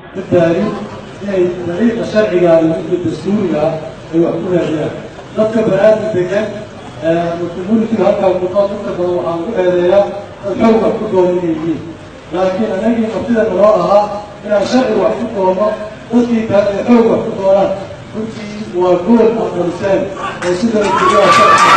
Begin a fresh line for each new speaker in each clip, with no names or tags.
badbaadi inay dariiqa sharciga iyo midka dastuuriga ay wax ku raadiyaan dadka banaadam degan communitiga halkaa muuqaad inta badan waxaan ku eedeeyaa dad xooga ku doon inay yihiin laakiin anagii martida naloo ahaa inaan sharci wax ku doono dadkii kale ay xoog wax ku doonaan runtii waa gool aan dhaliseen oo sida ujeedaha sharciga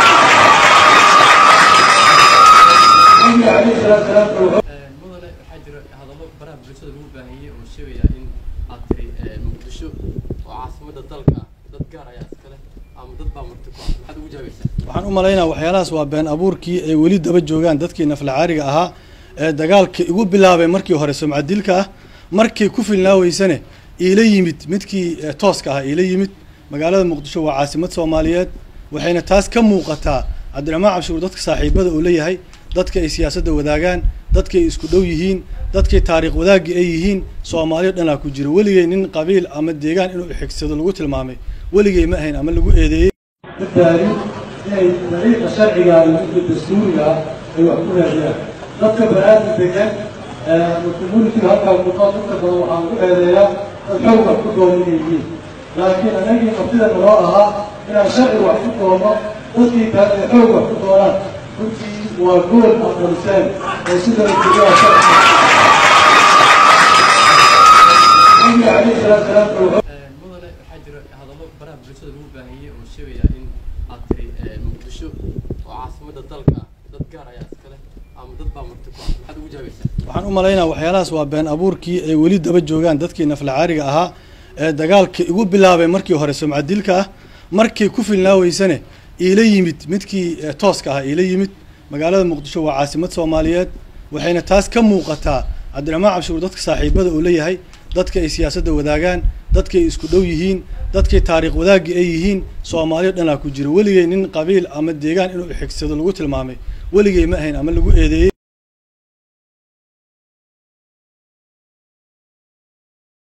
nabiga calayhi salaatu salaam wuxuu
mudane waxaa jira hadallo baraha bulshada lagu baahiyey oo sheegaya in aad tiri muqdisho oo caasimada dalka ah dad gaar ayaa iskale ama dad baa marti ku ah maxaad ugu jaabaysaa
waxaan u malaynaa waxyaalahaas waa been abuurkii ay weli daba joogaan dadkii naflacaariga ahaa ee dagaalka igu bilaabay markii hore sumcadilka ah markii ku filnaaweysane iila yimid midkii eh, tooska ah iila yimid magaalada muqdisho waa caasimad soomaaliyeed waxayna taas ka muuqataa cabdiraxmaan cabshuur dadka saaxiibada uu leeyahay dadka ay siyaasadda wadaagaan dadka ay isku dhow yihiin dadkay taariikh wadaagii ay yihiin soomaaliya dhanaa ku jiro weligay nin qabiil ama deegaan inuu xigsado lagu tilmaamay weligay ma ahayn ama lagu eedeeyey
badbaadi inay dariiqa sharciga iyo midka dastuuriga ay wax ku raadiyaan dadka banaadam degan communitiga halkaa muuqaad inta badan waxaan ku eedeeyaa dad xooga ku doon inay yihiin laakiin anagii martida naloo ahaa inaan sharci wax ku doono dadkii kale ay xoog wax ku doonaan runtii waa gool aan dhaliseen oo sida ujeedaha sharciga nabiga calayhi salaatu salaam wuxuu
mudane waxaa jira hadallo baraha bulshada lagu baahiyey oo sheegaya in aad tiri muqdisho oo caasimada dalka ah dad gaar ayaa iskale ama dad baa marti ku ah maxaad ugu jaabaysaa
waxaan u malaynaa waxyaalahaas waa been abuurkii ay weli daba joogaan dadkii naflacaariga ahaa ee dagaalka igu bilaabay markii hore sumcadilka ah markii ku filnaaweysane iila yimid midkii eh, tooska ah iila yimid magaalada muqdisho waa caasimad soomaaliyeed waxayna taas ka muuqataa cabdiraxmaan cabshuur dadka saaxiibada uu leeyahay dadka ay siyaasadda wadaagaan dadka ay isku dhow yihiin dadkay taariikh wadaagii ay yihiin soomaaliya dhanaa ku jiro weligay nin qabiil ama deegaan inuu xigsado lagu tilmaamay weligay ma ahayn ama lagu eedeeyey